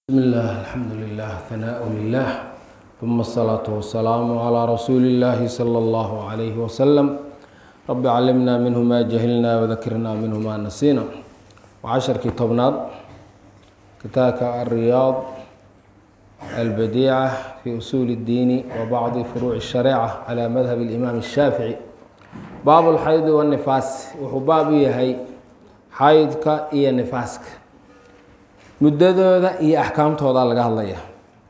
بسم الله الحمد لله ثناء لله ثم الصلاة والسلام على رسول الله صلى الله عليه وسلم رب علمنا منه ما جهلنا وذكرنا منه ما نسينا وعشركii tobnaad kitaabka الرياض البديعة في أصول الدين وبعض فروع الشريعة على مذهب الإمام الشافعي bاab الxayd والنفاas wuxuu baab u yahay xaydka iyo nifaaska muddadooda iyo axkaamtooda laga hadlaya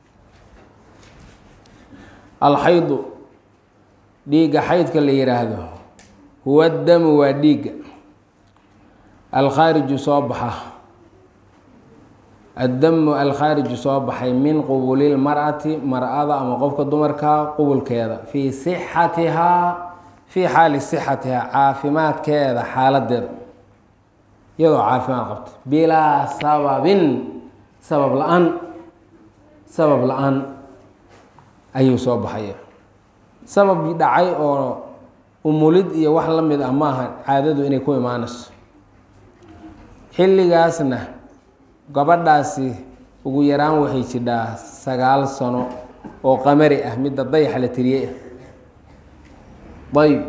alxaydu dhiigga xaydka la yihaahdo huwa damu waa dhiigga alkhaariju soo baxa addamu alkhaariju soo baxay min qubuli lmar'ati mar-ada ama qofka dumarka qubulkeeda fii sixatihaa fii xaali sixatihaa caafimaadkeeda xaaladeeda iyadoo caafimaad qabta bilaa sababin sabab la-aan sabab la-aan ayuu soo baxaya sabab dhacay oo umulid iyo wax la mid ah maaha caadadu inay ku imaanayso xilligaasna gabadhaasi ugu yaraan waxay jidhaa sagaal sano oo qamari ah midda dayaxa la tiriyey ah ayb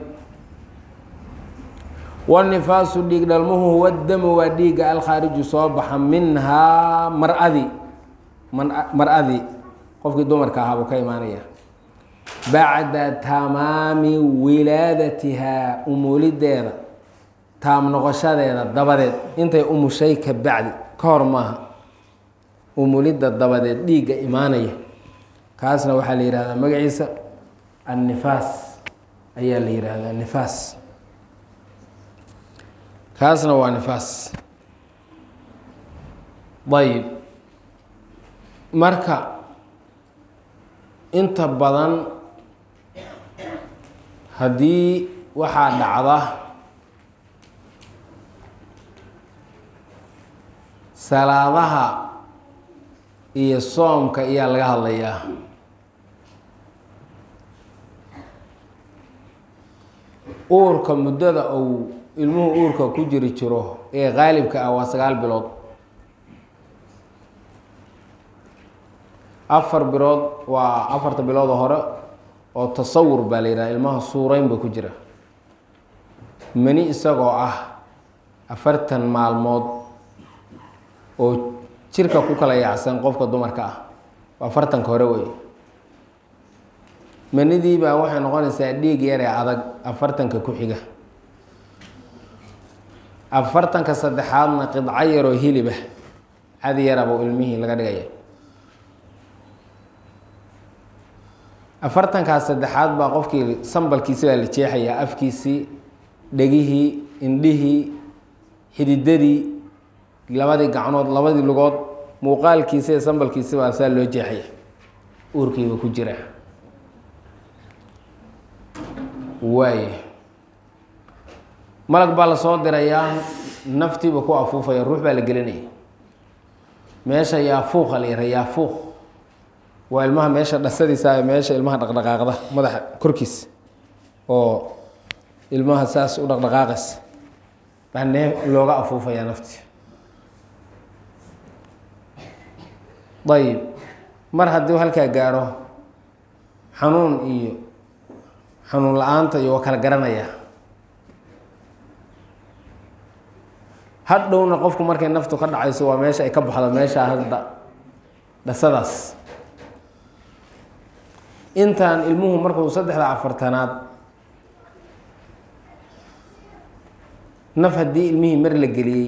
wanifaasu dhiig dhalmuhu huwa damu waa dhiigga alkhaariju soo baxa minhaa mar-adi mar-adii qofkii dumarka ahaa buu ka imaanaya bacda tamaami wilaadatihaa umulideeda taam noqoshadeeda dabadeed intay umushay ka bacdi ka hor maaha umulidda dabadeed dhiigga imaanaya kaasna waxaa la yihahdaa magaciisa annifaas ayaa la yihahdaa nifaas kaasna waa nifaas ayib marka inta badan haddii waxaa dhacda salaadaha iyo soomka ayaa laga hadlayaa uurka muddada uu ilmuhu uurka ku jiri jiro ee qaalibka ah waa sagaal bilood afar bilood waa afarta bilood hore oo tasawur baa la yidhaha ilmaha suurayn ba ku jira mani isagoo ah afartan maalmood oo jirka ku kala yaacsan qofka dumarka ah waa afartanka hore wey manidii baa waxay noqonaysaa dhiig yaree adag afartanka ku xiga afartanka saddexaadna qidco yaroo hilibah cadi yaraba ilmihii laga dhigaya afartankaas saddexaad baa qofkii sambalkiisi baa la jeexayaa afkiisii dhegihii indhihii xididadii labadii gacnood labadii lugood muuqaalkiisa ee sambalkiisi baa saa loo jeexaya uurkiiba ku jira waay malag baa lasoo dirayaa naftiiba ku afuufaya ruux baa la gelinaya meesha yaafuuqa la yara yaafuuq waa ilmaha meesha dhasadiisa meesha ilmaha dhaqdhaqaaqda madaxa korkiisa oo ilmaha saas u dhaqdhaqaaqaysa baa nee looga afuufayaa nafti ayib mar haddii halkaa gaaro xanuun iyo xanuun la-aanta iyo waa kala garanaya hadhowna qofku markay naftu ka dhacayso waa meesha ay ka baxdo meesha hadda dhasadaas intaan ilmuhu markuu saddexda afartanaad naf haddii ilmihii mar la geliyey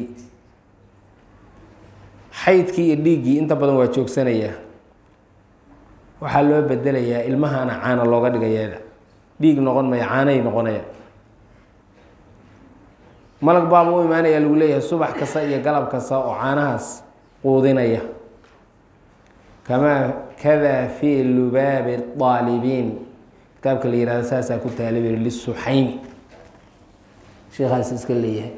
xaydkii iyo dhiiggii inta badan waa joogsanayaa waxaa loo bedelayaa ilmahana caana looga dhigaya dhiig noqon maya caanay noqonaya malag baaba u imaanaya lagu leeyahay subax kasta iyo galab kasta oo caanahaas quudinaya kamaa kada fii lubaabi aalibiin kitaabka la yihahdo saasaa ku taalibir lisuxaymi sheekhaas iska leeyahay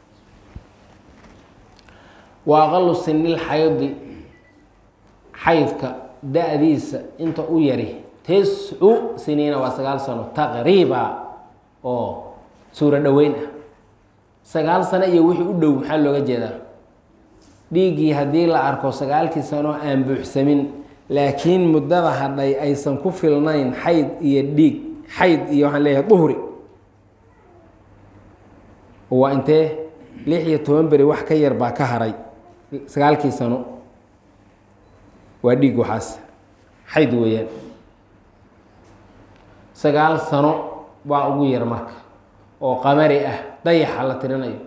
wa aqalu sinil xaydi xaydka da-diisa inta u yari tiscu siniina waa sagaal sano taqriiba oo suuro dhoweyn ah sagaal sano iyo wixii u dhow maxaa looga jeedaa dhiiggii haddii la arko sagaalkii sano aan buuxsamin laakiin muddada hadhay aysan ku filnayn xayd iyo dhiig xayd iyo waxaan leeyahay duhri waa intee lix iyo toban beri wax ka yar baa ka haray sagaalkii sano waa dhiig waxaas xayd weeyaan sagaal sano baa ugu yar marka oo qamari ah dayaxa la tirinayo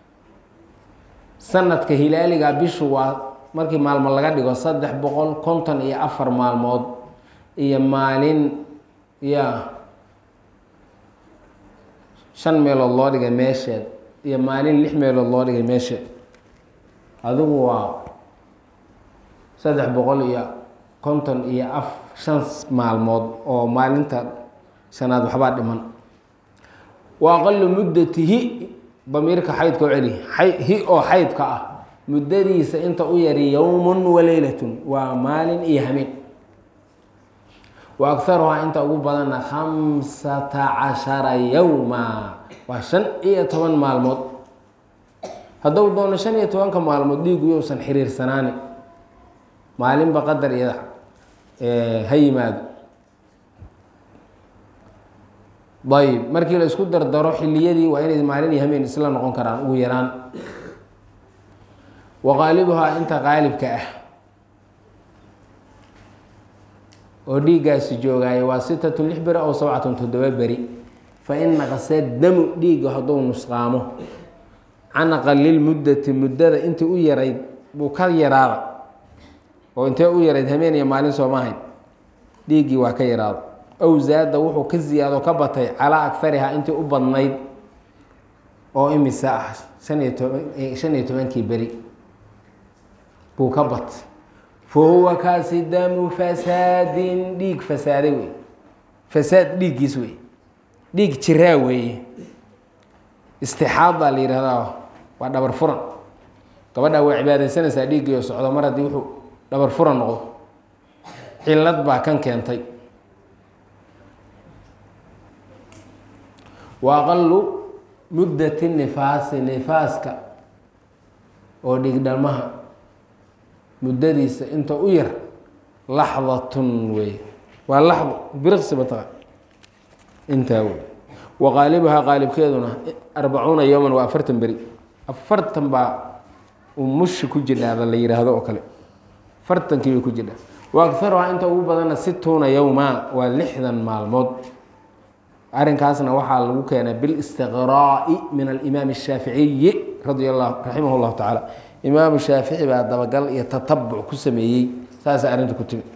sanadka hilaaliga bishu waa markii maalmo laga dhigo saddex boqol konton iyo afar maalmood iyo maalin ya shan meelood loo dhigay meesheed iyo maalin lix meelood loo dhigay meesheed adigu waa saddex boqol iyo konton iyo af shan maalmood oo maalinta shanaad waxbaa dhiman wa aqalu muddatihi damiirka xaydka oo celi hi oo xaydka ah muddadiisa inta u yari yowmun wa leylatun waa maalin iyo hameen wa agaruhaa inta ugu badanna khamsata cashara yowma waa shan iyo toban maalmood hadduu doono shan iyo tobanka maalmood dhiigu yousan xiriirsanaani maalinba qadar iyo ha yimaado ayb markii la isku dardaro xiliyadii waa inay maalin iyo hameen isla noqon karaan ugu yaraan wa qaalibuhaa inta qaalibka ah oo dhiiggaasi joogaayo waa sitatun lix beri ow sabcatun toddoba beri fa in naqasee damu dhiigga hadduu nusqaamo can aqalil muddati muddada intii u yarayd buu ka yaraada oo intee u yarayd hameen iyo maalin sooma ahayn dhiiggii waa ka yaraada ow zaada wuxuu ka ziyaado ka batay calaa akarihaa intii u badnayd oo imisa ah shan iyo toban shan iyo tobankii beri buu ka batay fa huwa kaasi damu fasaadin dhiig fasaaday wey fasaad dhiiggiis wey dhiig jiraa weeye istixaad baa la yihahdaa waa dhabar furan gabadhaa waa cibaadaysanaysaa dhiiggii oo socdo mar haddii wuxuu dhabar furan noqdo cilad baa kan keentay wa aqalu muddati nifaasi nifaaska oo dhigdhalmaha muddadiisa inta u yar laxdatun wey waa laxdo biriqsi bataqa intaa wey wa qaalibuhaa qaalibkeeduna arbacuuna yowman waa afartan beri afartan baa umushi ku jidhaada la yihaahdo oo kale afartankii bay ku jidhaa wa agaruhaa inta ugu badana situuna yowma waa lixdan maalmood arrinkaasna waxaa lagu keenay bilistiqraa'i min alimaam الshaaficiyi radi la raximah اllahu tacaala imaamu shaafici baa dabagal iyo tatabuc ku sameeyey saasa arrinta ku timi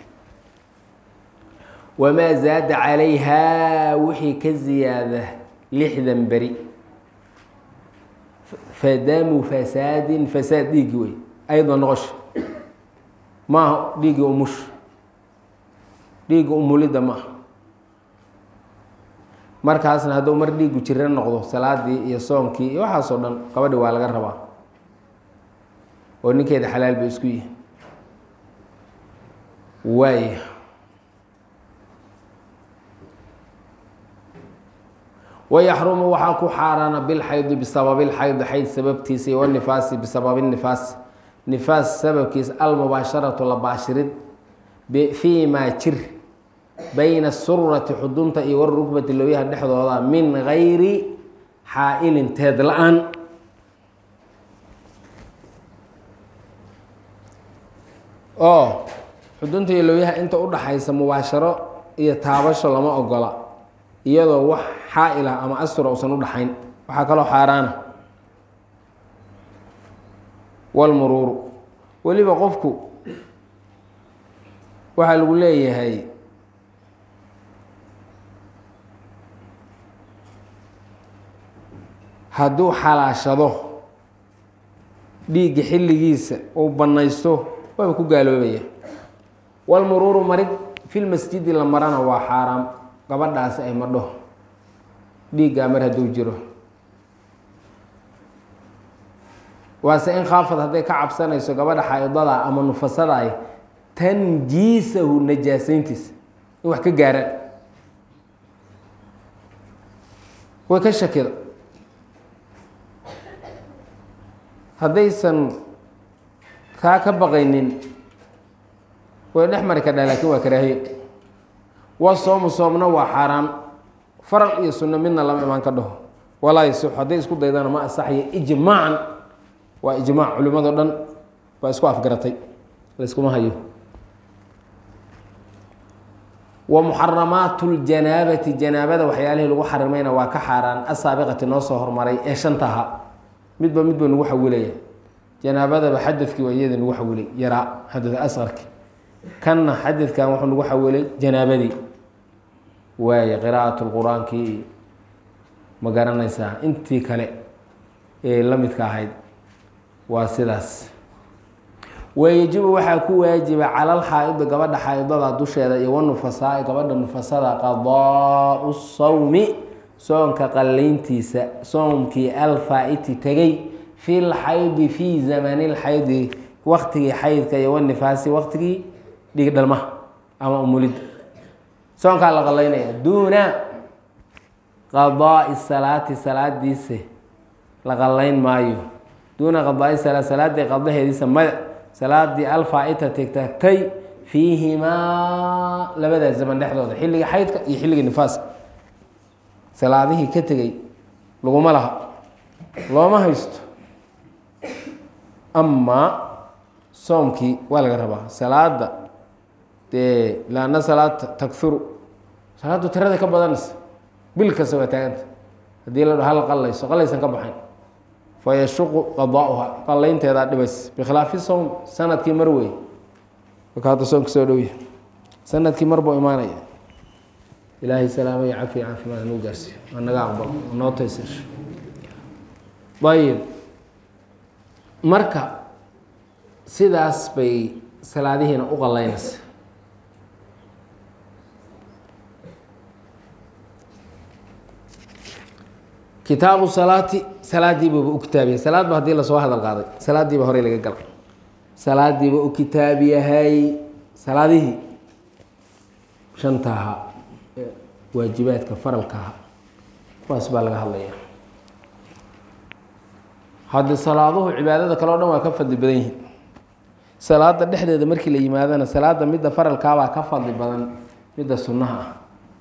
wamaa zaada calayha wixii ka ziyaada lixdan beri fadamu fasaadin fasaad dhiiggi wey ayda noqosha maaha dhiiggi umush dhiigga umulidda maaha markaasna hadduu mar dhiigu jiro noqdo salaadii iyo soonkii iyo waxaasoo dhan gabadhi waa laga rabaa oo ninkeeda xalaal bay isku yihin waaya wayaxrumu waxaa ku xaaraana bilxaydi bisababi lxaydi xayd sababtiisa iyo wanifaasi bisababi nifaas nifaas sababkiisa almubaasharatu la baashirid fii maa jir bayna asurati xudunta iyo warukbati looyaha dhexdooda min gayri xaa-ilin teed la-aan oo xudunta iyo looyaha inta u dhaxaysa mubaasharo iyo taabasho lama ogola iyadoo wax xaa-il ah ama astura usan u dhaxayn waxaa kaloo xaaraana walmuruuru weliba qofku waxaa lagu leeyahay hadduu xalaashado dhiigga xilligiisa uu bannaysto waaba ku gaaloobaya walmuruuru marid filmasjidi la marana waa xaaraam gabadhaasi ay madho dhiiggaa mar hadduu jiro waase in khaafad hadday ka cabsanayso gabadha xaa-idada ama nufasadaay tanjiisahu najaasayntiisa in wax ka gaaraan way ka shakida haddaysan kaa ka baqaynin way dhex mari kadhaa laakiin waa karaahiye wa soomu soomna waa xaaraan faral iyo sunno midna lama imaan ka dhaho walaa yasix hadday isku daydana ma asaxaya ijmaacan waa ijmaac culimado dhan baa isku afgaratay layskuma hayo wa muxaramaatu ljanaabati janaabada waxyaalihii lagu xarimayna waa ka xaaraan asaabiqati noo soo hormaray ee shantaha midba midba nagu xawilaya janaabadaba xadadkii waa iyada nagu xawilay yaraa xadad asqarki kanna xadadkan wuxuu nagu xawilay janaabadii waaye qiraa'at lqur-aankii ma garanaysaa intii kale ee la midka ahayd waa sidaas wayajibu waxaa ku waajiba calal xaa-idi gabadha xaa-idada dusheeda iyo wanufasaai gabadha nufasada qadaau sawmi soonka qalayntiisa soomkii alfaa-iti tegay fi lxaydi fii zamani lxaydi waktigii xaydka iyo wanifaasi waktigii dhigdhalmaha ama umulidda soonkaa la qalaynaya duuna qadaai salaati salaadiise la qalayn maayo duuna qadaai salaa salaadii qadaheediisa maya salaadii alfaa-ita tegtagtay fiihimaa labadaa zaman dhexdooda xilligii xaydka iyo xilligii nifaaska salaadihii ka tegay laguma laha looma haysto amaa soomkii waa laga rabaa salaada dee laana salaata takuru salaaddu tirada ka badanaysa bil kasta waa taaganta haddii la dho hal qalayso qalaysan ka baxayn fayashuqu qadaauha qalaynteedaa dhibays bikhilaafi sowm sanadkii mar wey marka hadda soomka soo dhowya sanadkii mar buu imaanaya ilaahay salaamo iyo cafiya caafimaad nuu gaarsiiyo waa naga aqbal noo taysasho ayib marka sidaas bay salaadihiina u qalaynaysa kitaabu salaati salaadiibuuba u kitaabiyay salaadba haddii lasoo hadal qaaday salaadiiba horey laga gala salaadiiba u kitaab yahay salaadihii shanta ahaa waajibaadka faralka ahaa kuwaas baa laga hadlaya haddi salaaduhu cibaadada kale o dhan waa ka fadli badan yihiin salaada dhexdeeda markii la yimaadana salaada midda faralkaabaa ka fadli badan midda sunnaha ah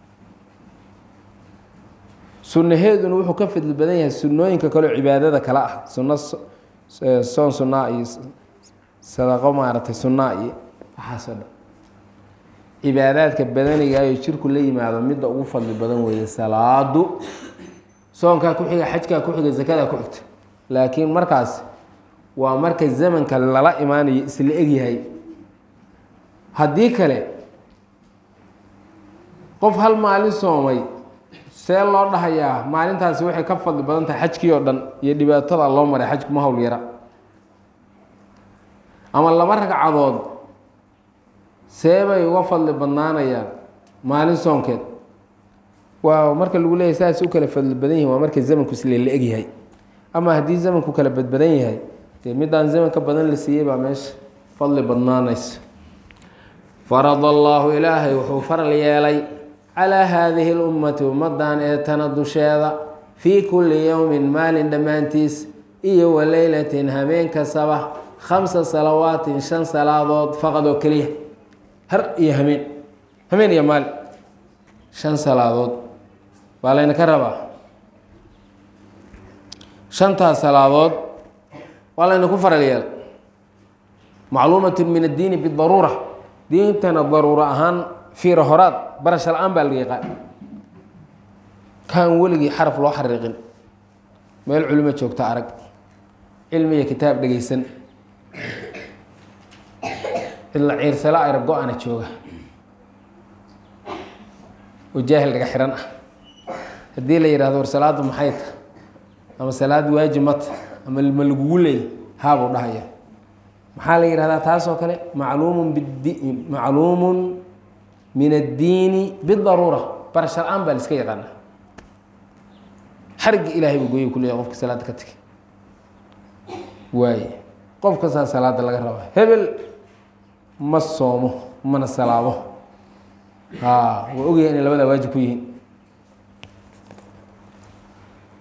sunaheeduna wuxuu ka fadli badan yahay sunooyinka kaleo cibaadada kale ah suno soon sunaa iyo sadaqo maaragtay sunaa iyo waxaasoo dhan cibaadaadka badanigaayo jirku la yimaado midda ugu fadli badan weeye salaadu soonkaa ku xiga xajkaa ku xiga zakadaa ku xigta laakiin markaas waa marka zamanka lala imaanayo isla egyahay haddii kale qof hal maalin soomay see loo dhahayaa maalintaasi waxay ka fadli badan tahay xajkii oo dhan iyo dhibaatada loo maray xajku ma hawl yara ama laba ragcadood see bay uga fadli badnaanayaan maalin soonkeed waa marka lagu leeyahy saas u kala fadli badan yihin waa marka zamanku isle la egyahay ama haddii zamanku kala badbadan yahay dee midaan zamanka badan la siiyey baa meesha fadli badnaanaysa farad allaahu ilaahay wuxuu faral yeelay calaa haadihi lummati ummadan ee tana dusheeda fii kulli yowmin maalin dhammaantiis iyo wa leylatin habeen kastaba khamsa salawaatin shan salaadood faqad oo keliya har iyo hameen hameen iyo maalin shan salaadood baa layna ka rabaa shantaas salaadood waa layna ku faral yeelay macluumatun min addiini bidaruura diintana daruuro ahaan fiira horaad barasha la-aan baa laga yaqaan kaan weligii xaraf loo xariiqin meel culimo joogta arag cilmi iyo kitaab dhegeysan ila ciirsala ayra go-ana jooga oo jaahil dhaga xihan ah haddii la yihahdo war salaadu maxay ta ama salaad waajib mata ama ma lagugu leey haabuu dhahaya maxaa la yihahdaa taasoo kale macluumun bid macluumun min addiini bidaruura barasha la-aan baa la iska yaqaana xarigga ilaahay buu gooyay kuleeya qofka salaada ka tegay waaye qof kastaa salaada laga rabaa hebel ma soomo mana salaamo haa waa ogaya inay labadaa waajib ku yihiin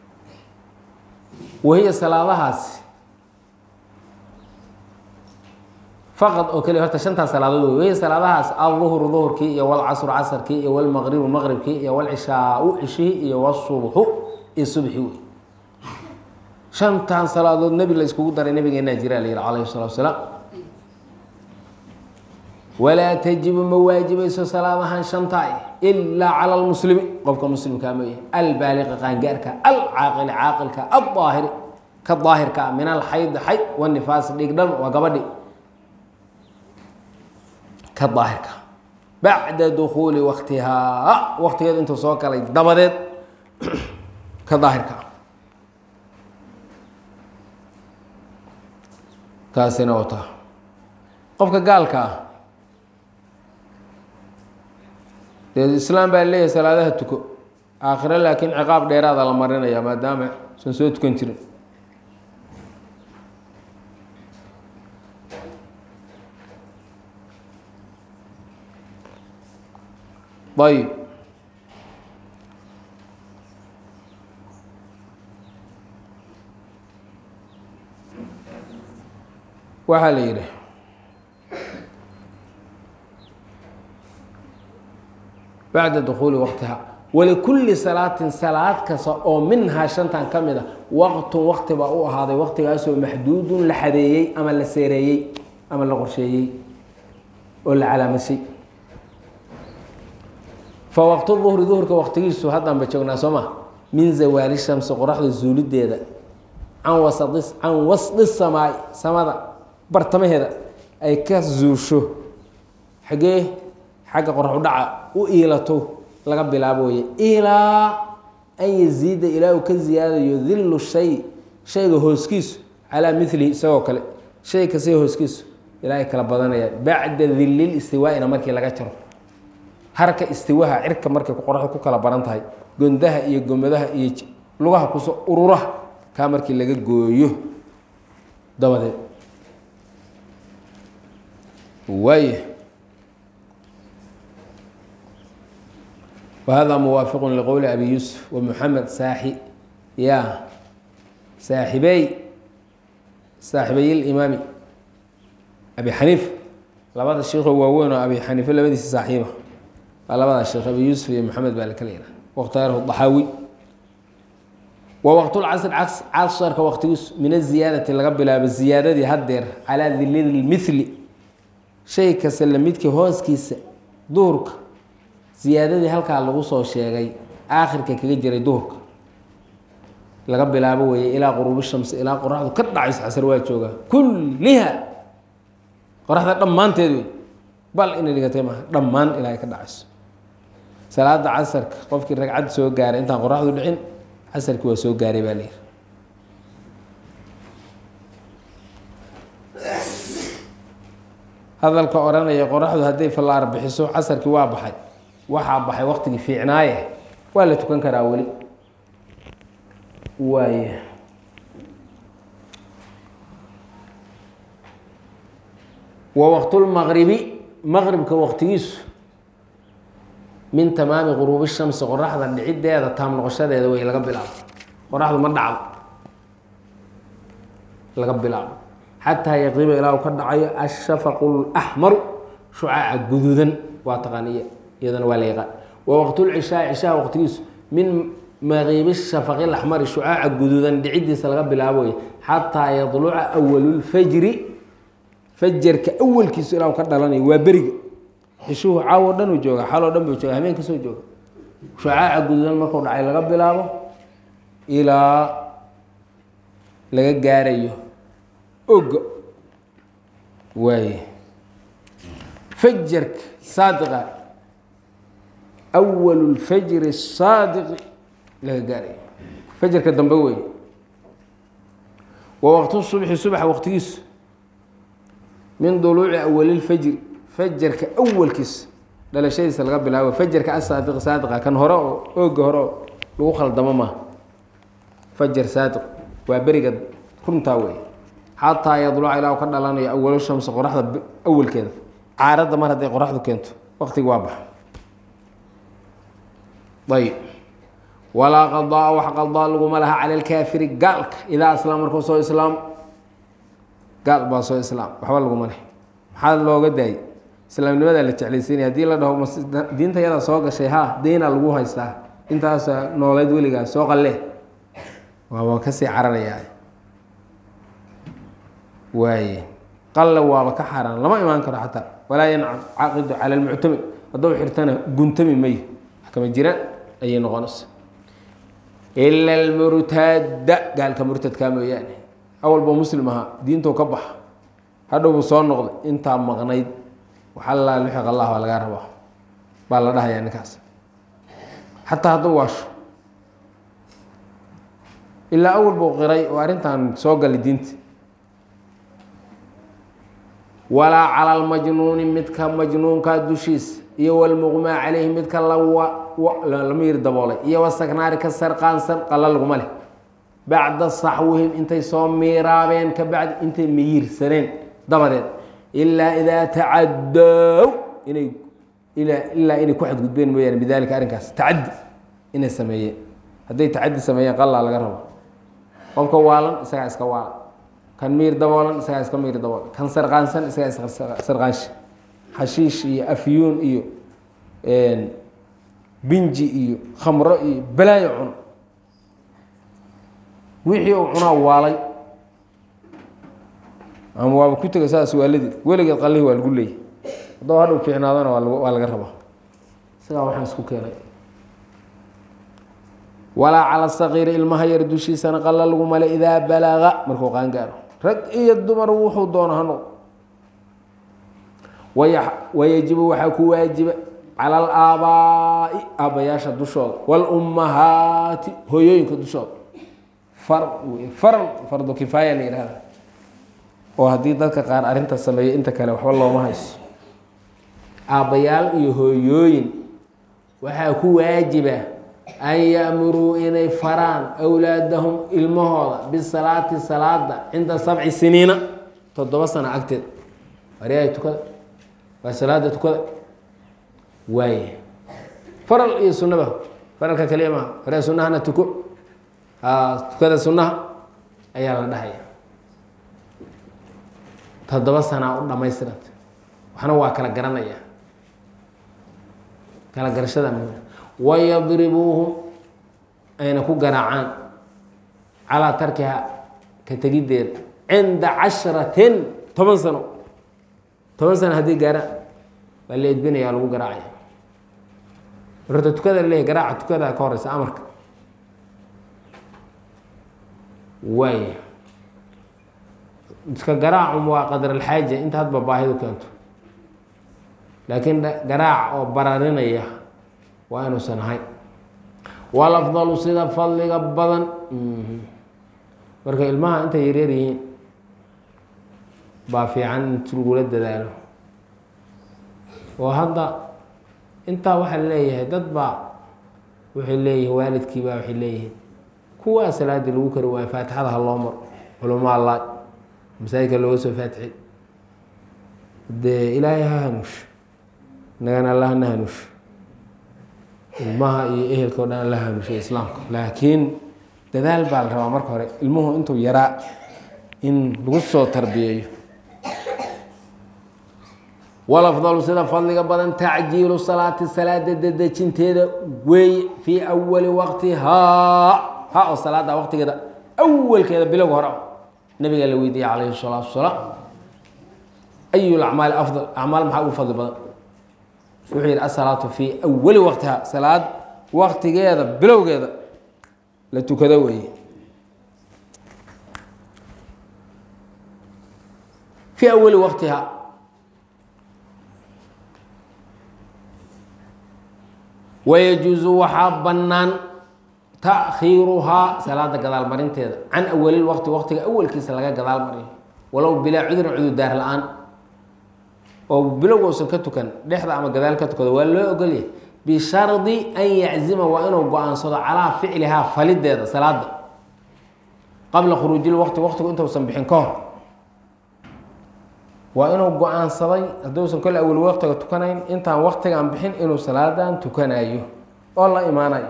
wahiya salaadahaasi faqad oo keliya horta shantaas salaadood wey wey salaadahaas alduhru duhurkii iyo walcasru casarkii iyo walmaqribu maqribkii iyo walcishaau cishihii iyo wasubxu iyo subxi wey shantan salaadood nebi la iskugu daray nabigeenaa jira la yihi calayhi salatu wasalaam walaa tajibu ma waajibayso salaadahan shantaa ilaa cala lmuslimi qofka muslimkaa mooye albaaliqi qaangaarka alcaaqili caaqilka aldaahiri ka daahirka ah min alxayd xayd wanifaasi dhigdhan waa gabadhi ka daahirka bacda dukuuli waktihaa waktigeed intuu soo galay dabadeed ka daahirka ah taasina wata qofka gaalka ah dee islaam baa leeyahay salaadaha tuko aakhire laakiin ciqaab dheeraada la marinaya maadaama san soo tukan jirin ayb waxaa la yidhi bacda dukuuli waqtiha walikulli salaatin salaad kasta oo minhaa shantan ka mid a waqtun waqti baa u ahaaday waqtigaasoo maxduudun la xadeeyey ama la seereeyey ama la qorsheeyey oo la calaamasay fa waqtu duhri duhurka waqtigiisu haddaan ba joognaa soo ma min zawaali shamsi qoraxda zuulideeda can wasadi can wasdi samaai samada bartamaheeda ay ka zuusho xagee xagga qorax udhaca u iilato laga bilaabo weye ilaa an yaziida ilaa uu ka ziyaadayo dillu shay shayga hooskiisu calaa milihi isagoo kale shay kasta hooskiisu ilaa ay kala badanayaan bacda dilil istiwaaina markii laga jaro harka istiwaha cirka markay qoraxda ku kala baran tahay gondaha iyo gomadaha iyo lugaha kusoo ururaha kaa markii laga gooyo dabadeed waay wahada muwaafiq liqowli abi yuusuf wamuxamed saaxi ya saaxibey saaxibey limaami abi xaniif labada sheikoo waaweyn oo abi xaniife labadiisa saaxiiba waa labada sheekh abi yuusuf iyo maxamed baa lakala yihaha wakhtaarahu daxaawi wa waqtulcasr casharka waqtigiisu min aziyaadati laga bilaabo ziyaadadii haddeer calaa dilil mithli shay kasta lamidkii hooskiisa duhurka ziyaadadii halkaa lagu soo sheegay aakhirka kaga jiray duhurka laga bilaabo weeye ilaa quruubi shamsi ilaa qoraxdu ka dhacayso casar waa joogaa kulliha qoraxda dhammaanteed wey bal inay dhigatay maaha dhammaan ilaa ay ka dhacayso salaada casarka qofkii ragcad soo gaaray intaan qoraxdu dhicin casarkii waa soo gaaray baa layidhi hadalka odhanaya qoraxdu hadday fallaar bixiso casarkii waa baxay waxaa baxay waqtigii fiicnaaye waa la tukan karaa weli waay wa waqtulmaqribi maqribka waqtigiisu min tamaami quruubi shamsi qoraxda dhiciddeeda taam noqoshadeeda wey laga bilaabo qoraxdu ma dhacdo laga bilaabo xataa yaqiba ilaa uu ka dhacayo ashafaqu laxmaru shucaaca guduudan waa taqaaniya iyadana waa la yaqaan wa waqtulcishaa cishaha waqtigiisu min maqiibi shafaqi laxmari shucaaca guduudan dhiciddiisa laga bilaaboy xataa yadluca awalulfajri fajarka awalkiisu ilaa uu ka dhalanayo waa beriga xishuhu caawo dhan uu jooga xaloo dhan buu jooga habeen kasoo jooga shucaaca guduudan markuu dhacay laga bilaabo ilaa laga gaarayo oga waaye fajarka saadiqa awalu lfajri saadiqi laga gaarayo fajarka dambe wey wa waqtu subxi subaxa waqtigiisu min duluuci awalilfajri fajarka awalkiisa dhalashadiisa laga bilaabo fajarka asaadiq saadiqa kan hore oo ooga hore oo lagu khaldamo maaha fajar saadiq waa beriga runtaa wey xataa yadluca ilaa u ka dhalanayo awalo shamsi qoraxda awalkeeda caaradda mar hadday qoraxdu keento waqtigi waa baxa ayb walaa qadaa wax qadaa laguma laha cala lkaafiri gaalka idaa aslaam markuu soo islaamo gaal baa soo islaam waxba laguma leh maxaa looga daayay islaamnimadaa la jeclaysiinaya hadii la dhaho mas diinta yadaa soo gashay ha deyna lagu haystaa intaasa nooleed weligaa soo qalle waaba kasii cararayaa waaye qalle waaba ka xaaraan lama imaan karo xataa walaa yancaqidu cala lmuctamid hadduu xirtana guntami mayo kama jiraan ayay noqonaysa ila almurtaada gaalka murtadkaa mooyaane awalba muslim ahaa diintou ka baxa hadhowbuu soo noqday intaa maqnayd waxalla luxiq allah baa lagaa rabaa baa la dhahayaa ninkaas xataa hadduu waasho ilaa awal buu qiray oo arrintan soo galay diinta walaa cala almajnuuni midka majnuunkaa dushiisa iyo walmuqmaa caleyhi midka lala miyir daboolay iyo wasaknaari ka sarqaansan qala laguma leh bacda saxwihim intay soo miiraabeen ka bacdi intay miyirsaneen dabadeed ilaa idaa tacaddow inay ilaa inay ku xadgudbeen mooyaane bidalika arrinkaas tacaddi inay sameeyeen hadday tacaddi sameeyeen qallaa laga rabo qofka waalan isagaa iska waalan kan miir daboolan isagaa iska miir daboolan kan sarqaansan isagaa iska sarqaansha xashiish iyo afyuun iyo binji iyo khamro iyo balaayo cuno wixii uu cunaa waalay ama waaba ku tega saas waaladii weligeed qallihi waa lagu leeyay haddoo hadhow fiicnaadana waa laga rabaa isagaa waxaan isku keenay walaa cala saqiiri ilmaha yar dushiisana qalla lagu male idaa balaga markuu qaan gaaro rag iyo dumar wuxuu doono ha noqdo wayajibu waxaa ku waajiba cala alaabaa'i aabbayaasha dushooda waalummahaati hooyooyinka dushooda far faral fardu kifaaya la yihahda oo haddii dadka qaar arrinta sameeyo inta kale waxba looma hayso aabbayaal iyo hooyooyin waxaa ku waajiba an ya'muruu inay faraan awlaadahum ilmahooda bisalaati salaada cinda sabci siniina toddoba sano agteed waryahay tukada waa salaada tukada waaye faral iyo sunaba faralka kaliya maha waryaa sunahana tuko tukada sunaha ayaa la dhahaya toddoba sanaa u dhamaystiranta waxna waa kala garanaya kala garashada muhim wayadribuuhum ayna ku garaacaan calaa tarkiha ka tegiddeeda cinda cashratin toban sano toban sano haddii gaaraan waa la edbinaya lagu garaacaya horta tukada laleeyahy garaaca tukada ka horeysa amarka waaya iska garaacum waa qadar alxaaja inta hadba baahidu keento laakiin garaac oo bararinaya waa inuusan ahayn walafdalu sida fadliga badan marka ilmaha intay yaryar yihiin baa fiican in lagula dadaalo oo hadda intaa waxaa leeyahay dad baa waxay leeyihin waalidkii baa waxay leeyihiin kuwaa salaadii lagu kari waayo faatixada ha loo maro culamaa allah masaajidka looga soo faatixi dee ilaahay ha hanuush inagana alla hana hanuush ilmaha iyo ehelka o dhan alla hanuushay islaamka laakiin dadaal baa la rabaa marka hore ilmuhu intuu yaraa in lagu soo tarbiyeeyo walafdalu sida fadliga badan tacjiilu salaati salaada dedejinteeda weeye fii awali waqtihaa ha oo salaada waqtigeeda awalkeeda bilowga hore nabigaa la weydiiyey calayhi salaatu wasalaam ayu lacmaali afdal acmaal maxaa ugu fadli badan wuxuu yihi asalaatu fii awali waqtihaa salaad waqtigeeda bilowgeeda la tukado weeye fii awali waqtihaa wayajuusu waxaa bannaan takhiiruhaa salaada gadaal marinteeda can awalil waqti waqtiga awalkiisa laga gadaal mariyo walow bilaa cudurin cudurdaar la-aan oo bilowga usan ka tukan dhexda ama gadaal ka tukado waa loo ogolyahay bishardi an yaczima waa inuu go-aansado calaa ficlihaa falideeda salaada qabla khuruujil waqti waqtigu intuusan bixin ka hor waa inuu go-aansaday hadduusan kole awal waqtiga tukanayn intaan waqtigan bixin inuu salaadan tukanayo oo la imaanayo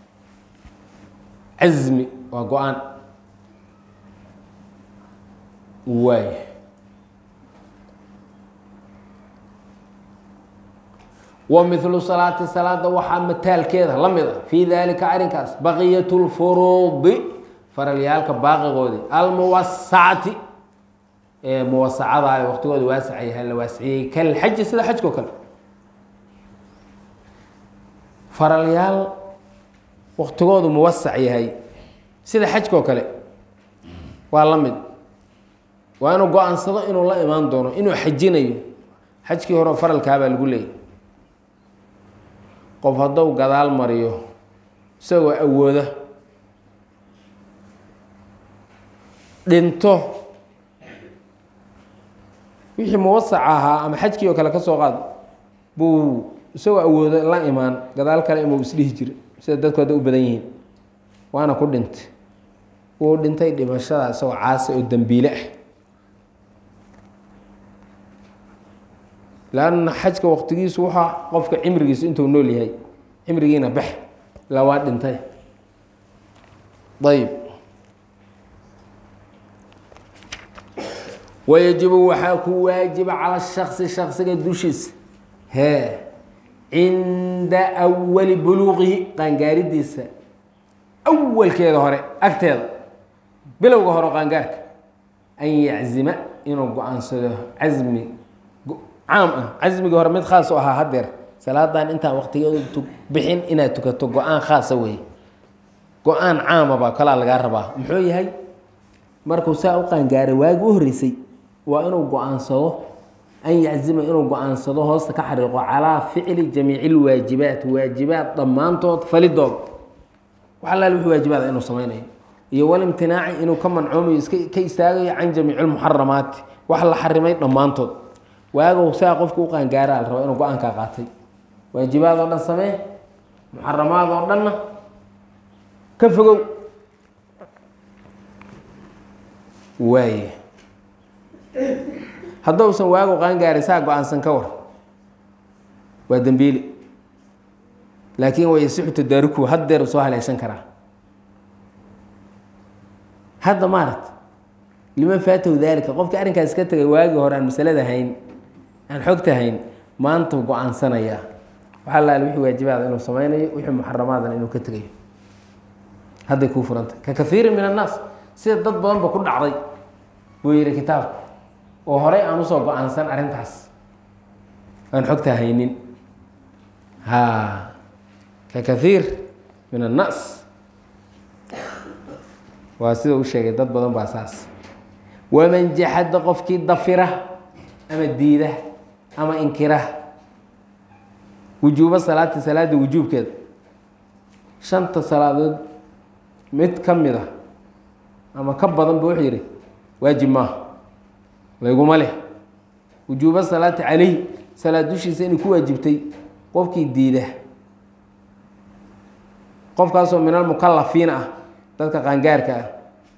cazmi waa go-aan waay wa milu salaati salaada waxaa mataalkeeda la mid a fii dalika arrinkaas baqiyat lfuruudi faralyaalka baaqigoodii almuwasacati ee muwasacada ee waqtigooda waasac yahay la waasiciyey kalxaji sida xajkao kale faralyaal waqtigoodu muwasac yahay sida xajkao kale waa la mid waa inuu go-aansado inuu la imaan doono inuu xajinayo xajkii hore faralkaabaa lagu leeyay qof hadduu gadaal mariyo isagoo awooda dhinto wixii muwasac ahaa ama xajkii oo kale ka soo qaad buu isagoo awooda la imaan gadaal kale imuu isdhihi jira sida dadku hadda u badan yihiin waana ku dhintay wuu dhintay dhimashada isagoo caasi oo dembiile ah lanna xajka waqtigiisu waxaa qofka cimrigiisu intuu nool yahay cimrigiina bax ilaa waa dhintay ayb wayajibu waxaa ku waajiba cala shaksi shaksiga dushiisa hee cinda awali buluuqihi qaangaaridiisa awalkeeda hore agteeda bilowga hore qaangaarka an yaczima inuu go-aansado casmi caam ah casmigii hore mid khaas u ahaa hadeer salaadan intaan waqtigeedu bixin inaad tukato go-aan khaasa wey go-aan caamaba kalaa lagaa rabaa muxuu yahay markuu saa u qaangaaray waagi u horreysay waa inuu go-aansado an yaczima inuu go-aansado hoosta ka xariiqo calaa ficli jamiici lwaajibaat waajibaat dhammaantood falidood wax allaal wixii waajibaada inuu sameynayo iyo walimtinaaci inuu ka mancoomayo iska ka istaagayo can jamiici lmuxaramaati wax la xarimay dhammaantood waagow saa qofka u qaangaaraa la raba inuu go-aankaa qaatay waajibaad oo dhan samee muxaramaad oo dhanna ka fogow waaye haddousan waagow qaangaaray saa go-aansan ka war waa dembiili laakiin wayasixu tadaaruku haddeer soo haleeshan karaa hadda maaragta lima faatahu daalika qofkii arrinkaas ka tegay waagii hore aan masalada hayn aan xogta hayn maanta go-aansanayaa waxaa laal wixii waajibaada inuu sameynayo wixii muxaramaadana inuu ka tegayo hadday kuu furantay ka kaiirin min annaas sida dad badanba ku dhacday buu yihi kitaabku oo horey aan usoo go-aansan arrintaas aan xogta haynin ha ka kaiir min annaas waa sida u sheegay dad badan baa saas waman jaxada qofkii dafira ama diida ama inkira wujuuba salaati salaada wujuubkeeda shanta salaadood mid ka mid a ama ka badan ba wuxuu yihi waajib maaha layguma leh wujuuba salaati calayh salaad dushiisa inay ku waajibtay qofkii diida qofkaasoo min almukalafiina ah dadka qaangaarka ah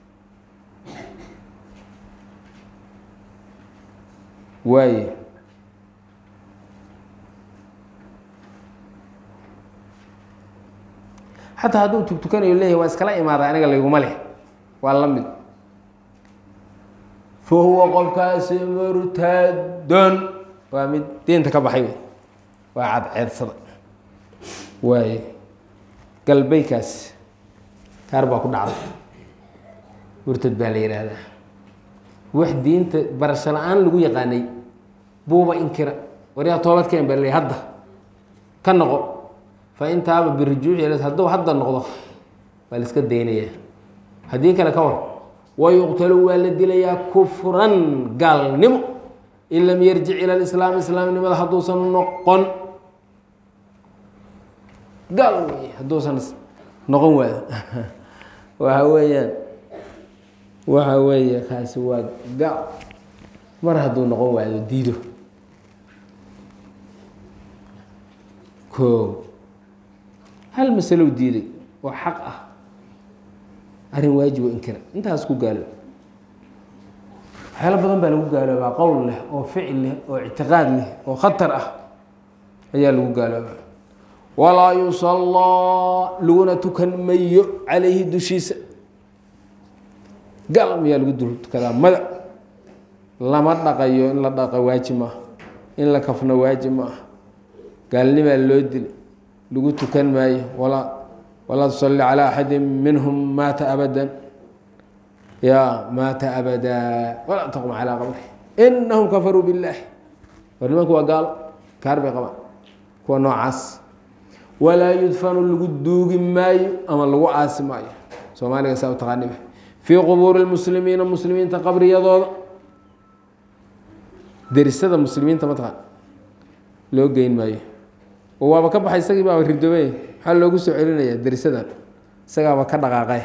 waaye xataa hadduu tugtukanayo leeyahy waa iskala imaaday aniga layguma leh waa la mid fa huwa qofkaasi murtadon waa mid diinta ka baxay wey waa cadceedsada waaye galbaykaas kaar baa ku dhacday murtad baa la yidhaahdaa wax diinta barasho la-aan lagu yaqaanay buuba inkira waryaa toobadkeen baa laleey hadda ka noqo fa intaaba birijuuci hadduu hadda noqdo waa la iska daynayaa haddii kale ka war wayuqtalu waa la dilayaa kufran gaalnimo in lam yarjic ila lislaam islaamnimada hadduusan noqon gaal wey hadduusan noqon waayo waxa weeyaan waxa weeye kaasi waa gaal mar hadduu noqon waayo diido ko hal masalow diiday oo xaq ah arrin waajibo inkira intaas ku gaalo waxyaalo badan baa lagu gaaloobaa qowl leh oo ficil leh oo ictiqaad leh oo khatar ah ayaa lagu gaaloobaa walaa yusallaa laguna tukan mayo calayhi dushiisa gal miyaa lagu dul tukadaa mada lama dhaqayo in la dhaqa waajib maaha in la kafno waajib maaha gaalnimaa loo dili lagu tukan maayo walaa walaa tusalli calaa axadi minhum maata abadan ya maata abadaa walaa taqum calaa qabri inahum kafaruu billaahi war nimanku waa gaalo kaar bay qabaan kuwa noocaas walaa yudfanu lagu duugi maayo ama lagu aasi maayo soomaaliga saa u taqaanima fii qubuuri lmuslimiina muslimiinta qabriyadooda derisada muslimiinta mataqaan loo geyn maayo oo waaba ka baxay isagii baaba ridoobay maxaa loogu soo celinayaa derisadan isagaaba ka dhaqaaqay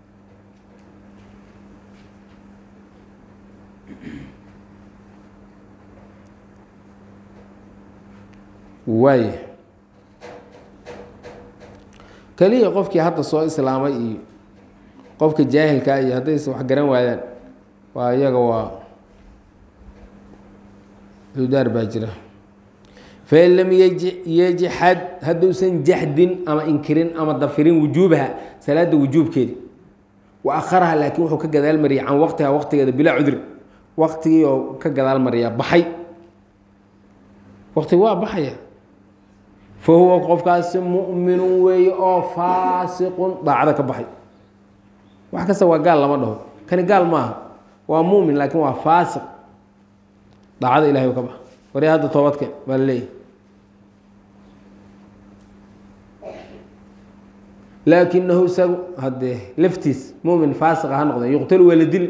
waay keliya qofkii hadda soo islaamay iyo qofka jaahilkaa iyo haddaysa wax garan waayaan waa iyaga waa cudaar baa jira fain lam yajxad hadduusan jaxdin ama inkirin ama dafirin wujuubaha salaada wujuubkeedi wa akharaha laakiin wuxuu ka gadaal mariyay can waqtiha waqtigeeda bilaa cudri waqtigii oo ka gadaal mariya baxay waqtigi waa baxaya fa huwa qofkaasi mu'minun weeye oo faasiqun daacada ka baxay wax kasta waa gaal lama dhaho kani gaal maaha waa mumin laakiin waa faasiq daacada ilahay u ka baxa wari hadda toobadke baa la leeyahy laakinahu isagu haddee laftiis mumin faasiqa ha noqde yuqtalu waa la dili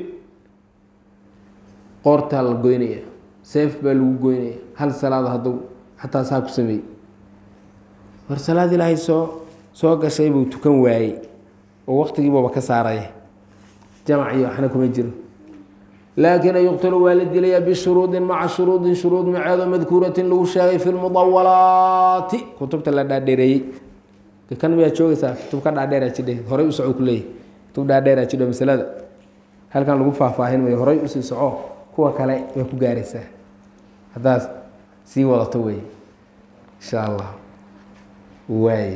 qoortaa la goynaya seef baa lagu goynaya hal salaada hadduu xataa saa ku sameeyey war salaad ilaahay soo soo gashay buu tukan waayey oo waqtigiibuuba ka saaraya jamac iyo waxna kuma jiro laakina yuqtalu waa la dilayaa bishuruudin maca shuruudin shuruud maceedo madkuuratin lagu sheegay fi lmudawalaati kutubta la dhaadheereeyey kan miyaa joogaysaa kutub ka dhaadheera jidhe horay u soco kuleeyahy kutub dhaadheera jidho masalada halkan lagu faahfaahin mayo horay usii soco kuwa kale way ku gaaraysaa haddaad sii wadato wey insha allah waay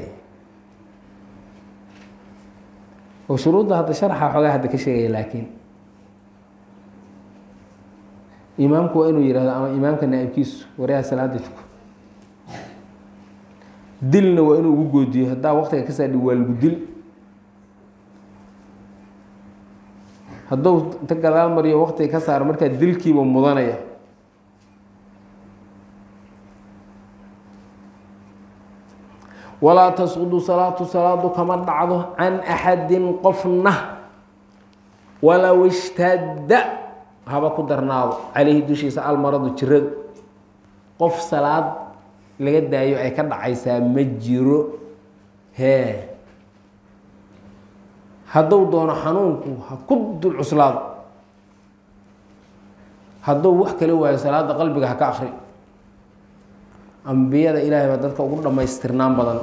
oo shuruudda hadda sharxa xoogaa hadda ka sheegaya laakiin imaamku waa inuu yihahdo ama imaamka naaibkiisu waryaha salaada tuko dilna waa inuu ugu goodiyo haddaa waqtiga ka saadhi waa lagu dil hadduu inta gadaal mariyo waqtiga ka saaro markaa dilkiiba mudanaya walaa tasqudu salaatu salaadu kama dhacdo can axadin qofna walow ishtadda haba ku darnaado caleyhi dushiisa almaradu jiradu qof salaad laga daayo ay ka dhacaysaa ma jiro hee hadduu doono xanuunku ha ku dul cuslaado hadduu wax kala waayo salaada qalbiga ha ka akri ambiyada ilaahay baa dadka ugu dhammaystirnaan badan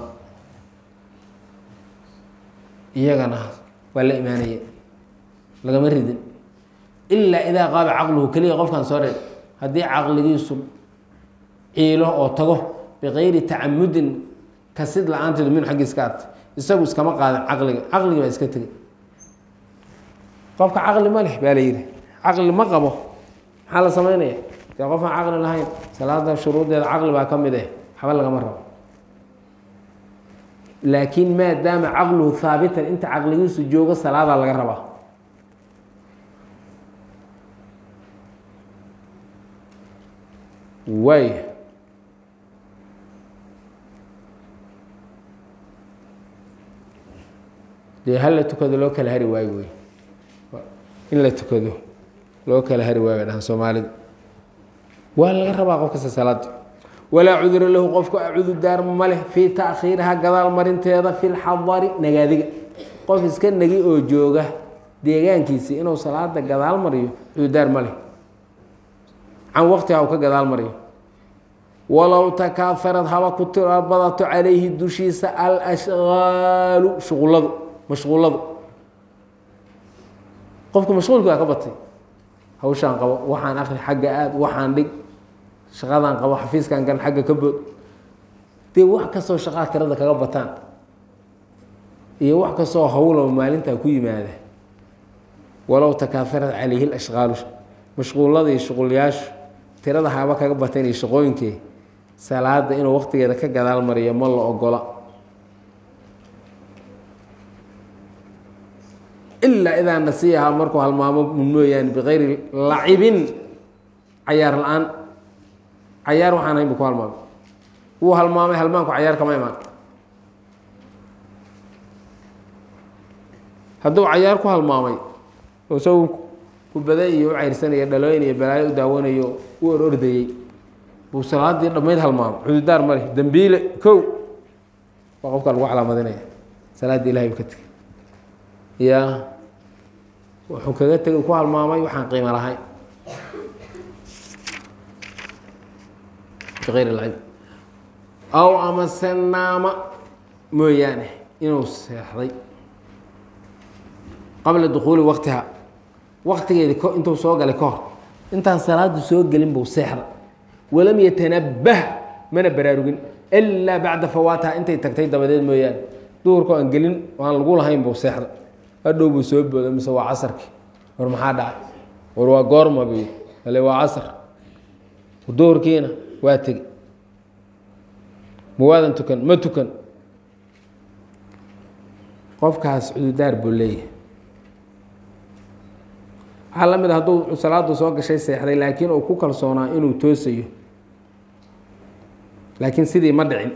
iyagana waa la imaanaya lagama ridin ilaa idaa qaaba caqluhu keliya qofkan soo reeb haddii caqligiisu ciilo oo tago bikayri tacamudin kasid la-aanteedu min xaggiis ka ata isagu iskama qaadin caqliga caqligi baa iska tegay qofka caqli ma leh baa la yidhi caqli ma qabo maxaa la sameynaya dee qofaan caqli lahayn salaada shuruuddeeda caqli baa ka mid eh waxba lagama rabo laakiin maadaama caqluhu haabitan inta caqligiisu joogo salaadaa laga rabaa waay dee hal la tukado loo kala hari waayo wey in la tukado loo kala hari waayo bay dhahaan soomaalida waa laga rabaa qof kasta salaada walaa cudura lahu qofku acudu daar ma leh fii taakhiiriha gadaal marinteeda fi lxadari nagaadiga qof iska nagi oo jooga deegaankiisi inuu salaada gadaal mariyo cududaar ma leh can waqtiha u ka gadaal mariyo walow takaaharad haba ku tira badato calayhi dushiisa alashqaalu shuquladu mashquuladu qofku mashquulki waa ka batay hawshaan qabo waxaan akri xagga aad waxaan dhig shaqadaan qabo xafiiskan gan xagga ka bood dee wax kastoo shaqaa tirada kaga bataan iyo wax kastoo hawlaba maalintaa ku yimaada walow takaaharad calayhi lashqaalu mashquulada iyo shuqulyaashu tirada haba kaga batan iyo shaqooyinkee salaada inuu waqtigeeda ka gadaal mariyo ma la ogola ilaa idaa nasiyahaa markuu halmaamo mooyaane bikayri lacibin cayaar la-aan cayaar waxaan hayn bu ku halmaamay wuu halmaamay halmaanku cayaar kama imaan hadduu cayaar ku halmaamay oo isagu kubada iyo u cayrsanaya dhalooyin iyo balaayo u daawanayo u or ordayey buu salaadii dhammayd halmaamay cududaar male dembiile kow waa qofka lagu calaamadinaya salaaddii ilahay bu ka tegay ya wuxuu kaga tegay ku halmaamay waxaan qiimo lahayn biayr lcib aw amase naama mooyaane inuu seexday qabla dukuuli waktiha waktigeedi intuu soo galay ka hor intaan salaadu soo gelin buu seexda walam yatanabah mana baraarugin ilaa bacda fawaatiha intay tagtay dabadeed mooyaane duhurka aan gelin aan lagu lahayn buu seexda hadhow buu soo booda mise waa casarkii war maxaa dhacay war waa goorma bu ale waa casar duhurkiina waa tegi mawaadan tukan ma tukan qofkaas cududaar buu leeyahay waxaa la mid a hadduu salaadu soo gashay seexday laakiin uu ku kalsoonaa inuu toosayo laakiin sidii ma dhicin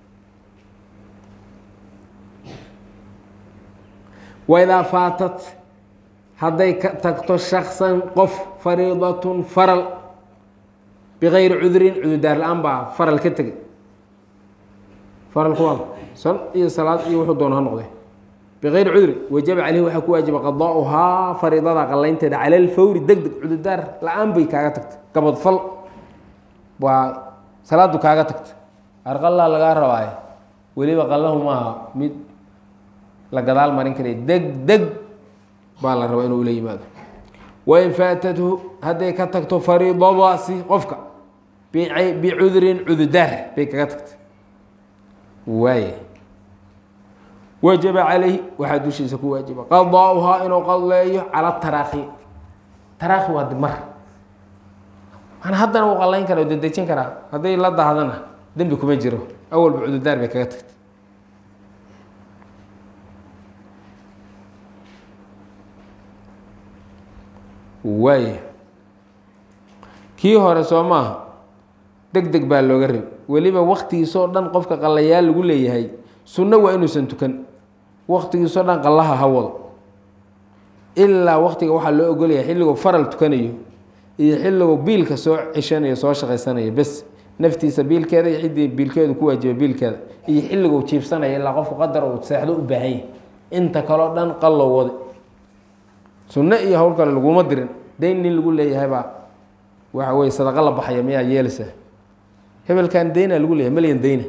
waidaa faatat hadday ka tagto shaksan qof fariidatun faral bikayri cudurin cududaar la-aan baa faral ka tegay faral kuwa san iyo salaad iyo wuxuu doona ha noqday bikayri cudurin wajaba caleyhi waxaa ku waajiba qadaauhaa fariidada qalaynteeda cala alfawri deg deg cududaar la-aan bay kaaga tagtay gabadfal waa salaadu kaaga tagtay arqallaa lagaa rabaaye weliba qallahu maaha mid la gadaal marin karay deg deg baa la rabaa inuu ula yimaado wain faatathu hadday ka tagto fariidadaasi qofka bicudurin cududaar bay kaga tagtay waay wajaba calayhi waxaa dushiisa ku waajiba qadaauhaa inuu qadleeyo cala taraakhi taraakhi waa dimar mana haddana wuu qalayn kara o dedejin karaa hadday la dahdana dembi kuma jiro awalba cududaar bay kaga tagtay waay kii hore soo maaha deg deg baa looga rab weliba waktigiisoo dhan qofka qallayaal lagu leeyahay sunno waa inuusan tukan waktigiisoo dhan qallaha ha wado ilaa waktiga waxaa loo ogolaya xilliguu faral tukanayo iyo xilliguu biilka soo ceshanayo soo shaqaysanayo bes naftiisa biilkeeda iyo ciddii biilkeedu ku waajiba biilkeeda iyo xilliguu jiifsanaya ilaa qofku qadar uu seexdo u baahan yahy inta kaleo dhan qallow wade sunno iyo hawl kale laguma dirin dayn nin lagu leeyahaybaa waxa weye sadaqa la baxaya miyaa yeelaysaa hebelkan dayna lagu leeyahay melyan dayna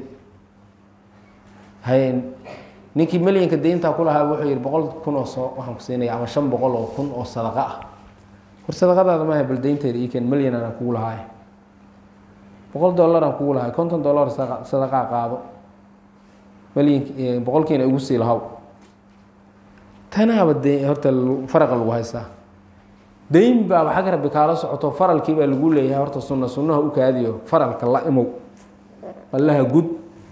hay ninkii melyanka dayntaa ku lahaa wuxuu yihi boqol kun oo soo waxaan ku siinaya ama shan boqol oo kun oo sadaqa ah hor sadaqadaada maaha bal daynteeda iken melyan aan kugu lahaay boqol dollar aan kugu lahaay konton dollar sadaqaa qaado melyank boqolkiina igu sii lahaw tanaaba de horta faraqa lagu haystaa dayn baaba xag rabbi kaala socoto faralkii baa lagu leeyahay horta sunna sunnaha u kaadiyo faralka la imow allaha gud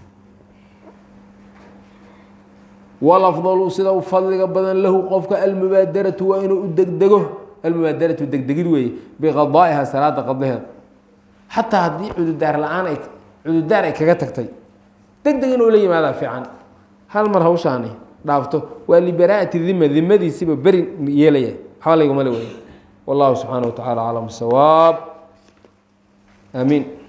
walafdalu sida u fadliga badan lahu qofka almubaadaratu waa inuu u degdego almubaadaratu degdegid weeye biqadaa'iha salaada qadaheeda xataa haddii cududaar la-aan ay cududaar ay kaga tagtay deg deg inuu la yimaadaa fiican hal mar hawshaani dhaafto waa libaraa'ati dima dimadiisiba beri yeelaya waxba layguma le wey wallahu subxaana wa tacala aclam sawaab aamiin